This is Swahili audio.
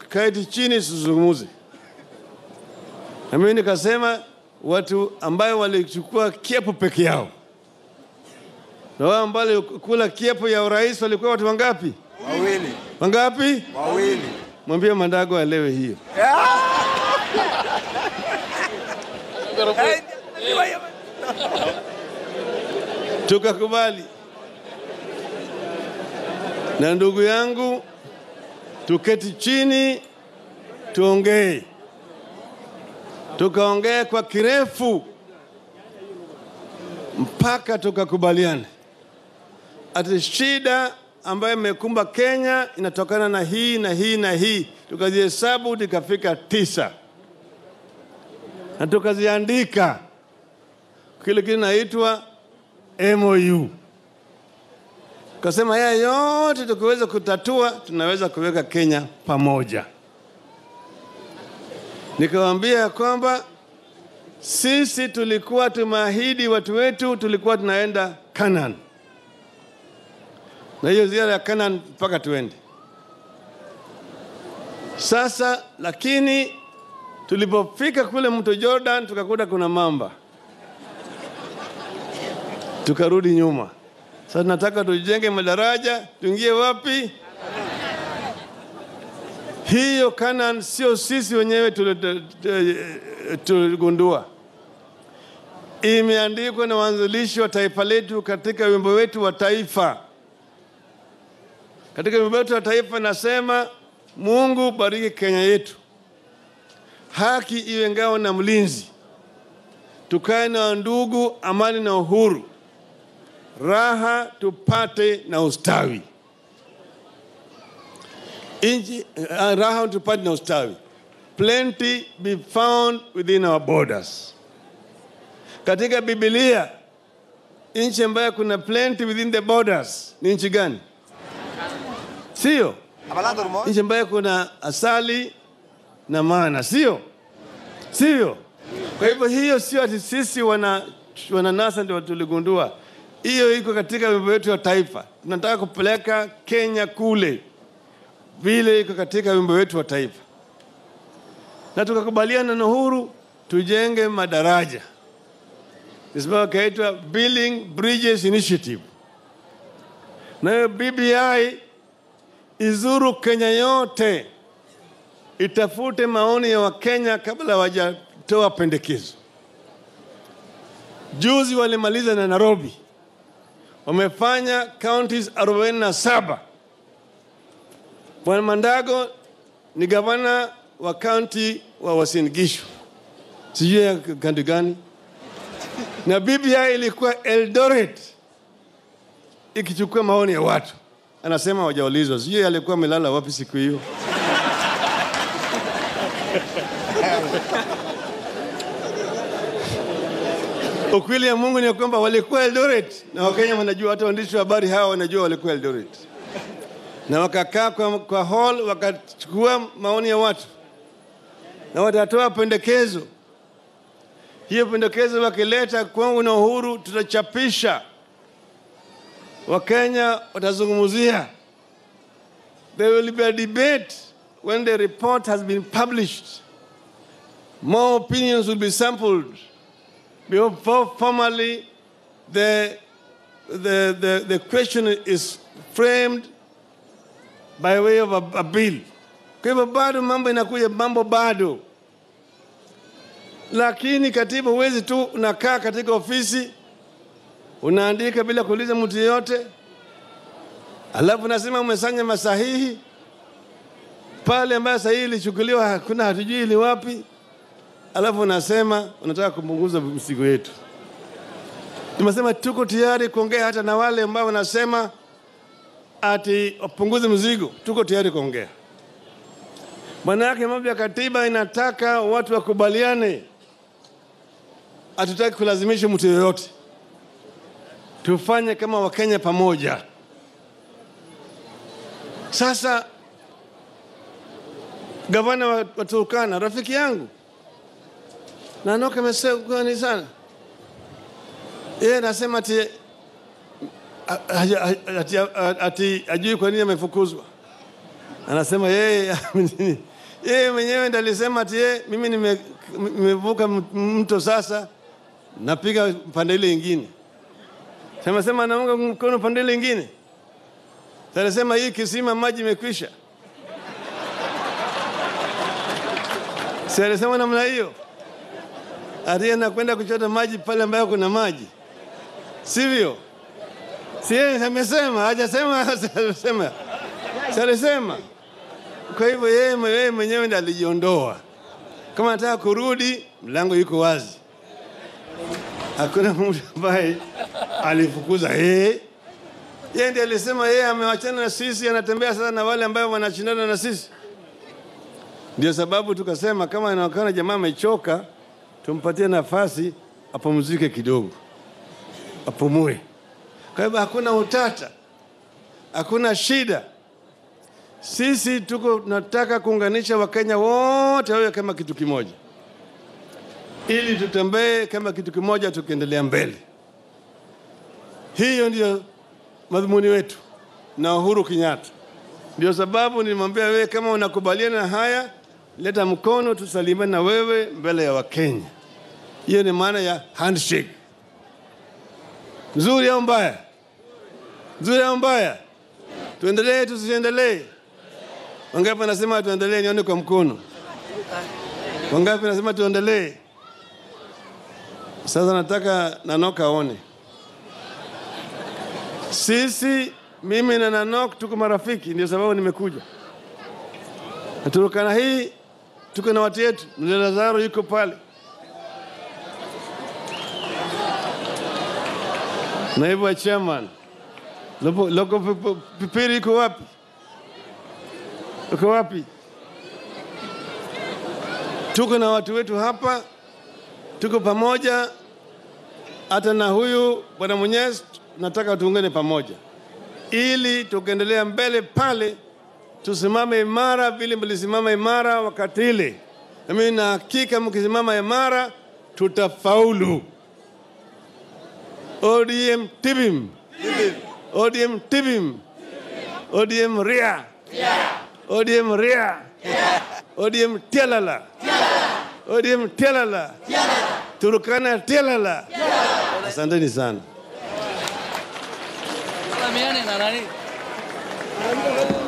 tukae chini tuzungumze. Na mimi nikasema watu ambayo walichukua kiapo peke yao na wao ambao walikula kiapo ya urais walikuwa watu wangapi? Wawili. Wangapi? Wawili. Mwambie Mandago alewe hiyo. Tukakubali na ndugu yangu, tuketi chini tuongee. Tukaongea kwa kirefu mpaka tukakubaliana ati shida ambayo imekumba Kenya inatokana na hii na hii na hii. Tukazihesabu tukafika tisa na tukaziandika kile kinaitwa MOU. Kasema haya yote tukiweza kutatua, tunaweza kuweka Kenya pamoja. Nikawaambia ya kwamba sisi tulikuwa tumeahidi watu wetu, tulikuwa tunaenda Canaan, na hiyo ziara ya Canaan mpaka tuende sasa. Lakini tulipofika kule mto Jordan, tukakuta kuna mamba, tukarudi nyuma. Sasa tunataka tujenge madaraja, tuingie wapi? Hiyo Canaan sio sisi wenyewe tuligundua, imeandikwa na waanzilishi wa taifa letu katika wimbo wetu wa taifa. Katika wimbo wetu wa taifa nasema, Mungu bariki Kenya yetu, haki iwe ngao na mlinzi, tukae na ndugu, amani na uhuru, raha tupate na ustawi Inchi, uh, raha tupate na ustawi. Plenty be found within our borders. Katika Biblia nchi ambayo kuna plenty within the borders ni nchi gani? Sio Hablando rumor. nchi ambayo kuna asali na mana, sio sio? Kwa hivyo hiyo sio ati sisi wana wananasa ndio tuligundua, hiyo iko katika wimbo wetu wa taifa. Tunataka kupeleka Kenya kule vile iko katika wimbo wetu wa taifa, na tukakubaliana na Uhuru tujenge madaraja, sababu kaitwa Building Bridges Initiative, na hiyo BBI izuru Kenya yote, itafute maoni ya Wakenya kabla hawajatoa pendekezo. Juzi walimaliza na Nairobi, wamefanya counties 47 Bwana Mandago ni gavana wa kaunti wa Uasin Gishu, sijui ya kaunti gani, na BBI ilikuwa Eldoret ikichukua maoni ya watu. Anasema hawajaulizwa, sijui alikuwa amelala wapi siku hiyo. Ukweli ya Mungu ni kwamba walikuwa Eldoret, na Wakenya wanajua, hata waandishi wa habari hawa wanajua walikuwa Eldoret na wakakaa kwa, kwa hall wakachukua maoni ya watu na watatoa pendekezo. Hiyo pendekezo wakileta kwangu na Uhuru, tutachapisha, Wakenya watazungumzia. There will be a debate when the report has been published. More opinions will be sampled before formally the, the, the, the question is framed by way of a, a bill. Kwa hivyo bado mambo inakuja, mambo bado, lakini katiba huwezi tu unakaa katika ofisi unaandika bila kuuliza mtu yeyote, alafu nasema umesanya masahihi pale ambayo sahihi ilichukuliwa hakuna, hatujui ni wapi, alafu unasema unataka kupunguza mzigo yetu. Tumesema tuko tayari kuongea hata na wale ambao wanasema ati wapunguze mzigo, tuko tayari kuongea. Maana yake mambo ya katiba inataka watu wakubaliane, hatutaki kulazimisha mtu yoyote, tufanye kama Wakenya pamoja. Sasa gavana wa wa Turkana rafiki yangu Nanoka amesema sana, yeye anasema ati ati, ati ajui kwa nini amefukuzwa. Anasema yeye Yeye mwenyewe ndiye alisema ati yeye, mimi nime- nimevuka m- mto sasa, napiga pande ile ingine. Sema sema naunga mkono pande ile ingine. Sasa alisema hii kisima maji imekwisha. Si alisema namna hiyo? Ati anakwenda kuchota maji pale ambayo kuna maji, sivyo? Si yeye amesema, hajasema, alisema, si alisema. Kwa hivyo yeye yeye mwenyewe ndiye alijiondoa. Kama anataka kurudi, mlango yuko wazi, hakuna mtu ambaye alifukuza yeye. Yeye ndiye alisema yeye amewachana na sisi, anatembea sasa na wale ambao wanashindana na sisi. Ndio sababu tukasema kama inaonekana jamaa amechoka, tumpatie nafasi apumzike kidogo, apumue. Kwa hivyo hakuna utata, hakuna shida. Sisi tuko tunataka kuunganisha Wakenya wote wawe kama kitu kimoja, ili tutembee kama kitu kimoja, tukiendelea mbele. Hiyo ndio madhumuni wetu na Uhuru Kenyatta. Ndio sababu nilimwambia wewe, kama unakubaliana na haya, leta mkono tusalimiane na wewe mbele ya Wakenya. Hiyo ni maana ya handshake. Nzuri au mbaya? Nzuri au mbaya? Tuendelee tusiendelee? Wangapi wanasema tuendelee? Nione kwa mkono. Wangapi wanasema tuendelee? Sasa nataka Nanok aone sisi, mimi na Nanok tuko marafiki, ndio sababu nimekuja. Na Turkana hii tuko na watu yetu, mzee Lazaro yuko pale, naibu wa chairman Lopo- Loko Pipo- Pipiri yuko wapi? Uko wapi? Tuko na watu wetu hapa, tuko pamoja. Hata na huyu bwana Mwenyezi, nataka tuungane pamoja, ili tukiendelea mbele pale tusimame imara vile mlisimama imara wakati ile. Na mimi na hakika mkisimama imara tutafaulu. ODM tibim, ODM tibim, ODM ria, ODM ria, ODM tialala, ODM tialala, Turkana tialala. Asanteni sana. Salamiane na nani?